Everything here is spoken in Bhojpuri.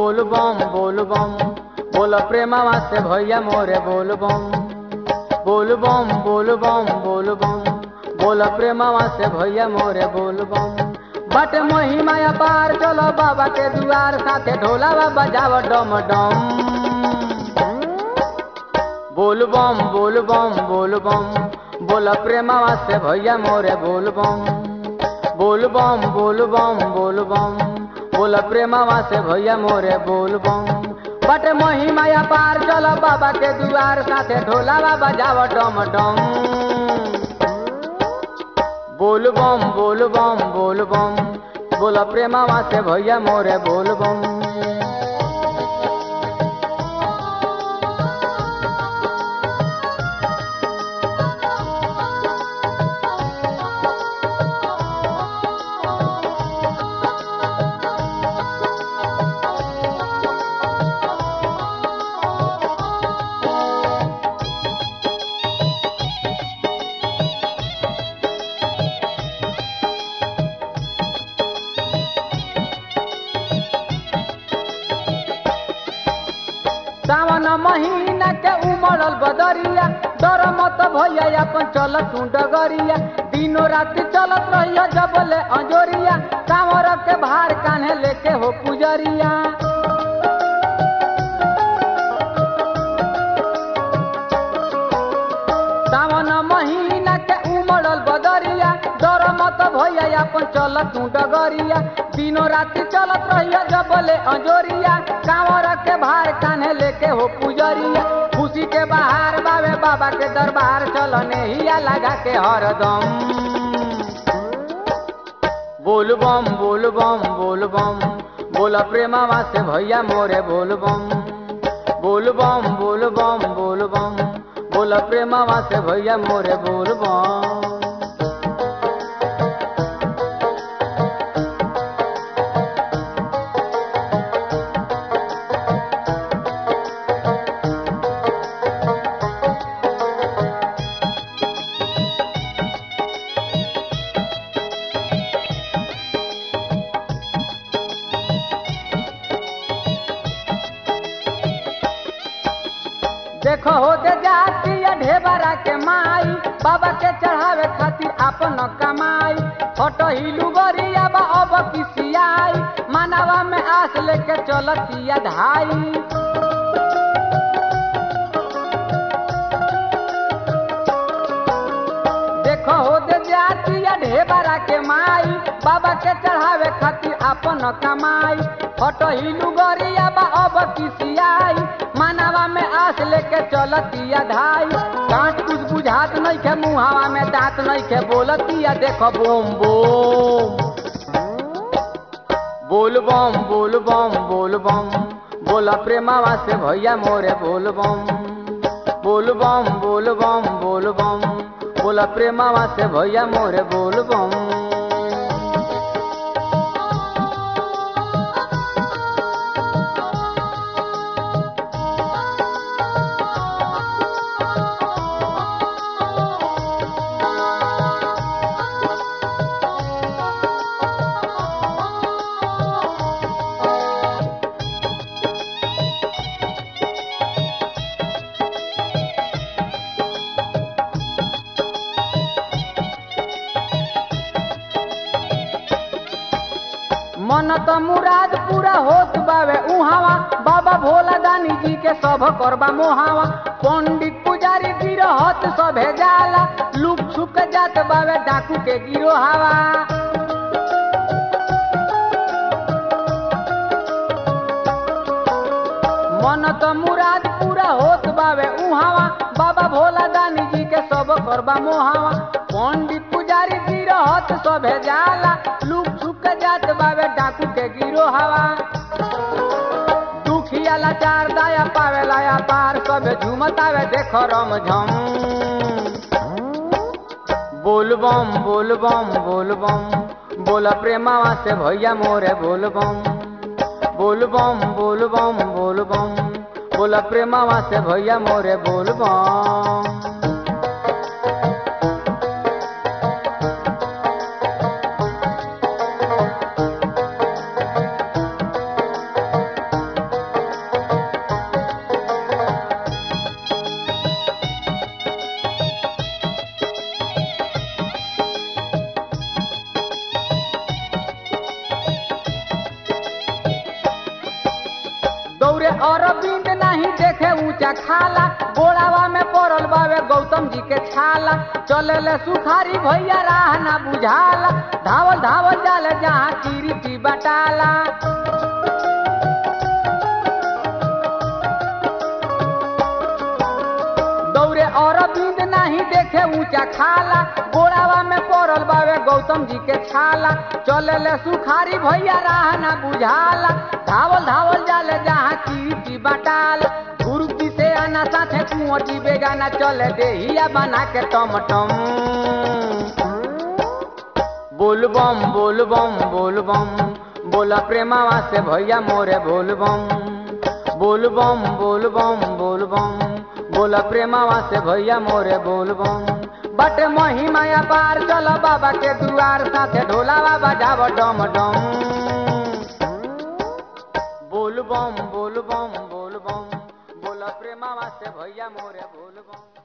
बोल बम बोल बम बोल प्रेमवा से भैया मोरे बोल बम बोल बम बोल बम बोल बम बोल प्रेमवा से भैया मोरे बोल बम बट महिमा पार चलो बाबा के दुआर साथे ढोलावा बजाव डम डम बोल बम बोल बम बोल बम बोल प्रेमवा से भैया मोरे बोल बम बोल बम बोल बम बोल बम बोल प्रेमवा से भैया मोरे बोल बम बट महिमा पार चल बाबा के दुआर साथे ढोलावा बजाव डम डम बोल बम बोल बम बोल बम बोल प्रेमवा से भैया मोरे बोल बम सावन महीना के उमड़ल बदरिया डर मत भैया अपन चल तू डगरिया दिनो राति चलत रहिया जबले अंजोरिया कांवर के भार कान्हे लेके हो पुजरिया सावन महीना के उमड़ल बदरिया डर मत भैया अपन चल तू डगरिया दिनो राति चलत रहिया जबले अंजोरिया कांवर के भार कान्हे लेके हो पुजरिया खुशी के बाहर बावे बाबा के दरबार चलने हिया लगा के हरदम बोल बम बोल बम बोल बम बोल प्रेमवा से भैया मोरे बोल बम बोल बम बोल बम बोल बम बोल प्रेमवा से भैया मोरे बोल बम देखो हो दे जाती ढेबरा के माई बाबा के चढ़ावे खातिर अपन कमाई फोटो हिलू गरिया बा अब किसियाई मानवा में आस लेके चलतिया धाई देखो हो दे जाती ढेबरा के माई बाबा के चढ़ावे खातिर अपन कमाई फोटो हिलू गरिया बा अब किसियाई मानवा में आस लेके चलतिया धाई कांट कुछ बुझात नहीं खे मुहावा में दांत नहीं खे बोलतिया देखो बोम बोम बोल बम बोल बम बोल बम बोला प्रेमावा से भैया मोरे बोल बम बोल बम बोल बम बोल बम बोला प्रेमावा से भैया मोरे बोल बम मन त मुराद पूरा होत बावे उहावा बाबा भोला दानी जी के सब करबा मोहावा पंडित पुजारी गिरहत सभे जाला लुक छुक जात बावे डाकू के गिरो हवा मन त मुराद पूरा होत बावे उहावा बाबा भोला दानी जी के सब करबा मोहावा पंडित पुजारी गिरहत सभे जाला लुक छुक जात बावे डाकू के गिरो हवा दुखिया लाचार दया पावे लाया पार सब झुमतावे देखो रम झम बोल बम बोल बम बोल बम बोला प्रेमावा से भैया मोरे बोल बम बोल बम बोल बम बोल बम बोला प्रेमावा से भैया मोरे बोल बम ऊंचा खाला गोड़ावा में पड़ल बावे गौतम जी के छाला चले ले सुखारी भैया राह ना बुझाला धावल धावल जाले जहाँ कीर्ति बटाला दौरे और बिंद नहीं देखे ऊंचा खाला गोड़ावा में पड़ल बावे गौतम जी के छाला चले ले सुखारी भैया राह ना बुझाला धावल धावल जाले जहाँ कीर्ति बटाला गुरुजी से आना साथे कुंवर जी बेगाना चले देहिया बना के टम टम बोल बम बोल बम बोल बम बोला प्रेमावा से भैया मोरे बोल बम बोल बम बोल बम बोल बम बोला प्रेमावा से भैया मोरे बोल बम बट महिमाया पार चल बाबा के दुआर साथे ढोलावा बजाव डम डम बोल बम बोल बम बोल बम बोला प्रेमावा से भैया मोरे बोल बम